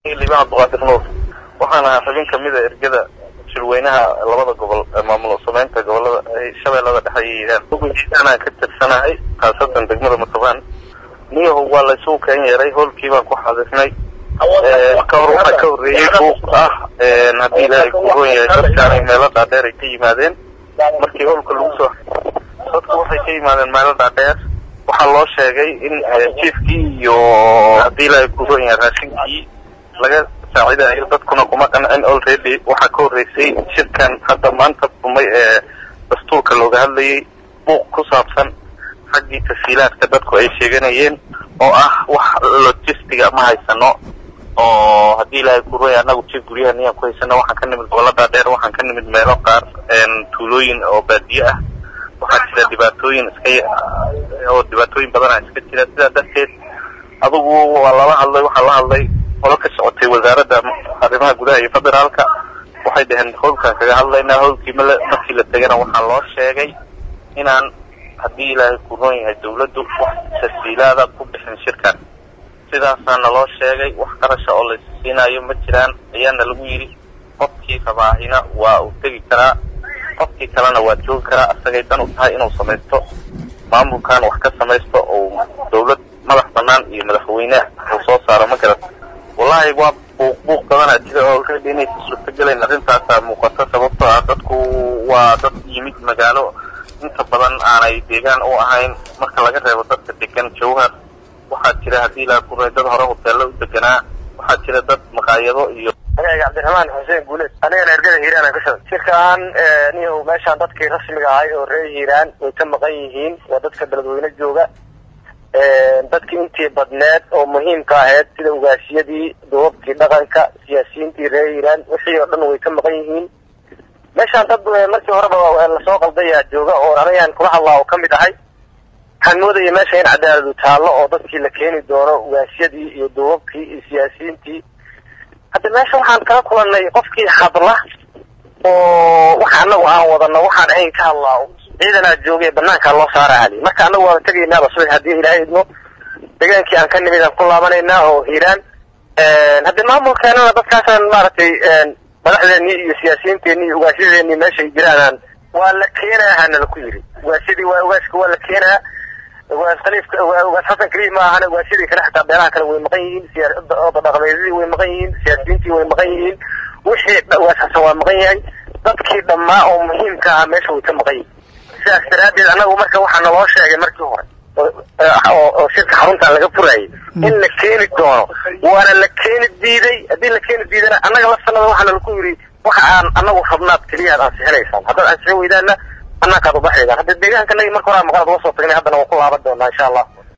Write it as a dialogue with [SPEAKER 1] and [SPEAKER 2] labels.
[SPEAKER 1] liibaan abduqaadir nuur waxaan ahaa xubin kamida ergada shirweynaha labada gobol ee maamul sameynta gobolada shabeellada dhexe iyo hiiraan ugujiidaanaan ka tirsanahay khaasatan degmada matobaan niyahu waa laysugu keen yeeray hoolkii baan ku xaadisnay ka hor waxaa ka horreeyey buuq ah haddii ilaahay ku roon yahay dadkaanay meelo dhaadheer ay ka yimaadeen markii hoolka lagu soo dadku waxay ka yimaadeen meelo dhaadheer waxaa loo sheegay in jiefkii iyo haddii ilaahay ku roon yahay raashinkii laga saacidayo dadkuna kuma qancin already waxaa ka horreysay shirkan hadda maanta dumay ee dastuurka looga hadlayay buuq ku saabsan xaggii tasiilaadka dadku ay sheeganayeen oo ah wax logistiga ma haysano oo haddii ilaahay ku roya annagu jir guryaha niyaan ku haysano waxaan ka nimid gobolada dheer waxaan ka nimid meelo qaar tuulooyin oo baadiye ah waxaa jira dhibaatooyin iska oo dhibaatooyin badana iska jira sidaa darteed adugu waa lala hadlay waxaa la hadlay qolo ka socotay wasaaradda arrimaha gudaha iyo federaalka waxay dhaheen howlkaan kaga hadlaynaa howlkii male markii la tegana waxaa loo sheegay inaan haddii ilaahay ku roon yahay dawladdu wax tasiilaada ku bixin shirkan sidaasaa naloo sheegay wax qarasha oo laysiinayo ma jiraan ayaana lagu yidhi qofkii rabaahina waa uu tegi karaa qofkii kalena waa joogi karaa asagay dan u tahay inuu samaysto maamulkan wax ka samaysto oo dawlad madax banaan iyo madaxweyne uu soo saaro ma garat wallahi waa buuq buuq badanaa jira oo already inaysa suurtagelayn arrintaasaa muuqata sababtoo ah dadku waa dad yimid magaalo inta badan aanay deegaan u ahayn marka laga reebo dadka degan jawhar waxaa jira haddii ilaa ku dad hore hoteello u deganaa waxaa jira dad maqaayado iyo
[SPEAKER 2] magacayga cabdiraxmaan xuseen guuleed anigana ergada hiiraan aan ka socda shirkaan niyahow meeshaan dadkii rasmiga ahay oo reer hiiraan way ka maqan yihiin waa dadka beledweyne jooga dadkii intii badneed oo muhiimka ahayd sida ugaasiyadii duubabkii dhaqanka siyaasiyiintii reer hiiraan wixii oo dhan way ka maqan yihiin meeshaan dad markii horeba lasoo qaldayaa jooga oo anagaan kula hadlaa oo ka mid ahay waxaan moodaya meesha in cadaaladu taallo oo dadkii la keeni doono ugaasiyadii iyo duubabkii iyo siyaasiyiintii hadda meesha waxaan kala kulanay qofkii hadla oo waxa anagu aan wadano waxaan ahayn ka hadlaa ciidanaa joogay banaankaa loo saara ali marka anagu waaba tegaynaaba subax haddii ilaahay idmo degaankii aan ka nimid aan ku laabanaynaa oo hiiraan hadde maamulkeenana dadkaasaan maaragtay madaxdeenii iyo siyaasiyiinteenii iyo ugaasyadeennii meeshay jiraanaan waa la keenaa hana laku yidhi ugaasyadii waa ugaaska waa la keenaa ugaas khaliifka ugaas xasan kaliif ma ahana ugaasyadii kale xataa beelaha kale way maqan yihiin siyaoda dhaqameedyadii way maqan yihiin siyaasiyiintii way maqan yihiin wixii ugaas xasan waa maqan yahay dadkii dhammaa oo muhiimka ah meesha way ka maqan yihiin sidaas daraaddeed annagu marka waxaa naloo sheegay markii hore oo shirka xaruntan laga furayay in la keeni doono waana la keeni diiday haddii la keeni diidana annaga la sanada waxaana laku yidhi waxa aan anagu rabnaad keliya ad ansixinaysaan haddaad ansixin weydaana annaakaad ubaxaydaan hadda deegaanka nagi marka horaa maqanaad uga soo tagnay haddana waan ku laaban doonaa insha allah